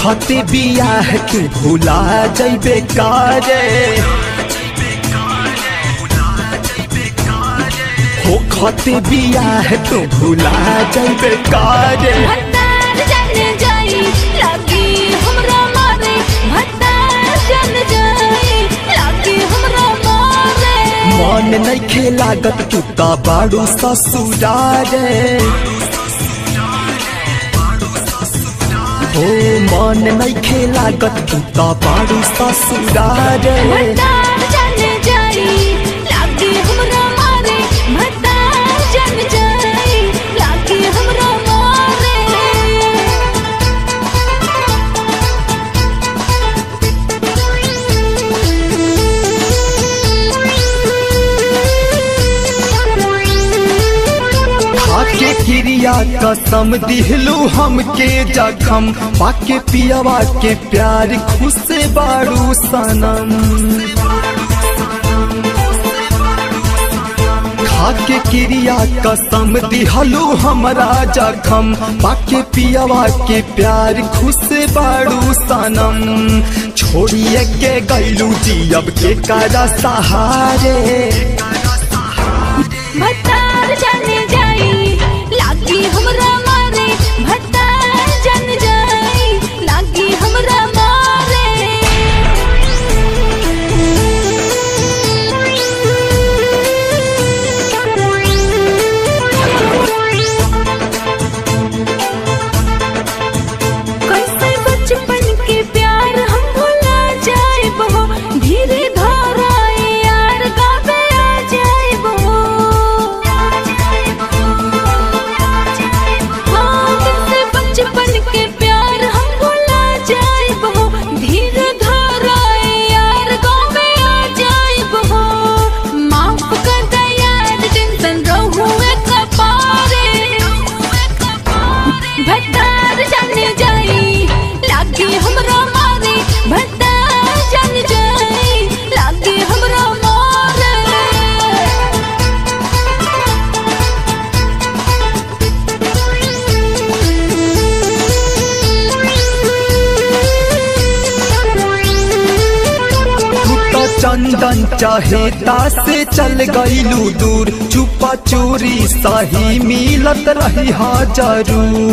खते बियाह तू भुला जैबे कारे हो खते बियाह तू भुला जैबे कारे भत्तार जाने जाई लागी हमरा मारे भत्तार जान जाई लागी हमरा मारे मन नइखे लागत तू त बाड़ू ससुरारे हो मन नइखे लागत तू त बाड़ू ससुरारे भत्तार जाने जाई लागी हमरा मारे भत्तार जान जाई लागी हमरा मारे खाके क्रिया कसम दिहलू हमके जखम पाके पियवा के प्यार खुश बाड़ू सनम खाके क्रिया कसम दिहलू हमरा जखम पाके पियवा के प्यार खुश बाड़ू सनम छोड़िए के गैलू जियब के करा सहारे भत्तार जाने जाई लागी हमरा मारे भत्तार जान जाई लागी हमरा मारे कैसे बचपन के प्यार हम भुला जाए बहो धीरे घर आए यार गावे आ जाए बहो हाँ कैसे बचपन के प्यार हम भुला जाए बहो धीरे घर आए यार गावे आ जाए बहो माफ कर दे यार टेंशन रहुए कपारे भत्तार जाने जाई लागी हमरा मारे भत्तार जान जाई लागी हमरा मारे तू तो चंदन चहेता से चल गईलू दूर चुपा चोरी सही मिलत रही हा जरूर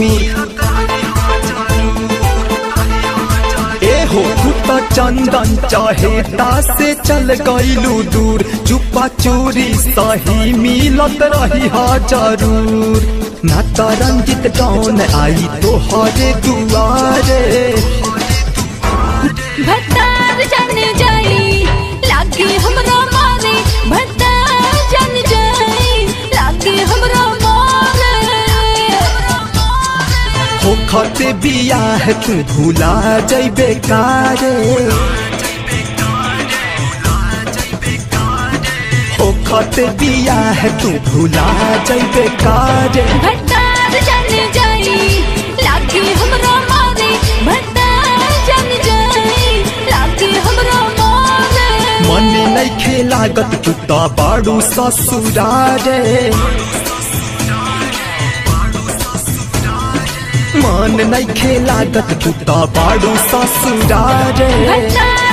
ए हो तू तो चंदन चहेता से चल गईलू दूर चुपा चोरी सही मिलत रही हा जरूर ना तो रंजित कौन आई तो हरे दुआरे भत्तार जाने जाई लागी हमरा मारे भत्तार जान जाई लागी हमरा मारे हो खते बियाह तू भुला जैबे कारे हो खते बियाह तू भुला जैबे कारे भत्तार जाने जाई लागी हमरा मारे भत्तार जान जाई लागी हमरा मारे मन नइखे लागत तू त बाड़ू ससुरारे मन नइखे लागत तू त बाड़ू ससुरारे भत्तार